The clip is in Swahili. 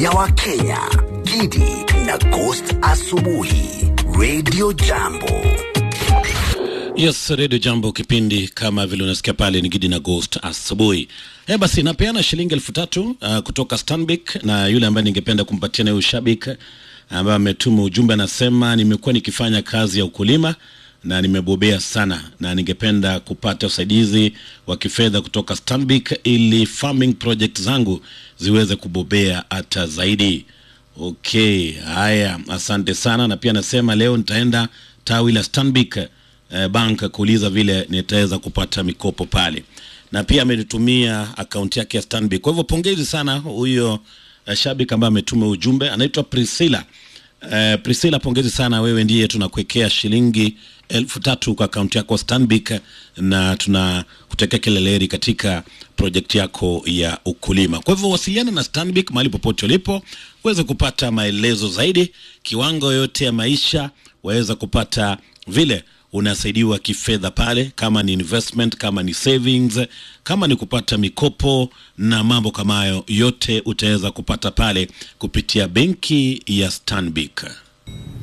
ya Wakenya, Gidi na Ghost Asubuhi, Radio Jambo. Yes, Radio Jambo, kipindi kama vile unasikia pale ni Gidi na Ghost asubuhi. Eh, basi napeana shilingi elfu tatu uh, kutoka Stanbic na yule ambaye ningependa kumpatia naye ushabiki ambaye ametuma ujumbe anasema, nimekuwa nikifanya kazi ya ukulima na nimebobea sana na ningependa kupata usaidizi wa kifedha kutoka Stanbic ili farming project zangu ziweze kubobea hata zaidi. Okay, haya, asante sana. Na pia nasema leo nitaenda tawi la Stanbic eh, bank kuuliza vile nitaweza kupata mikopo pale, na pia amenitumia akaunti yake ya Stanbic. Kwa hivyo pongezi sana huyo uh, shabiki ambaye ametuma ujumbe, anaitwa Priscilla. Uh, Priscilla, pongezi sana, wewe ndiye tunakuwekea shilingi elfu tatu kwa akaunti yako Stanbic, na tunakutekea kila laheri katika project yako ya ukulima. Kwa hivyo wasiliana na Stanbic mahali popote ulipo uweze kupata maelezo zaidi, kiwango yote ya maisha waweza kupata vile unasaidiwa kifedha pale, kama ni investment, kama ni savings, kama ni kupata mikopo na mambo kama hayo yote utaweza kupata pale kupitia benki ya Stanbic.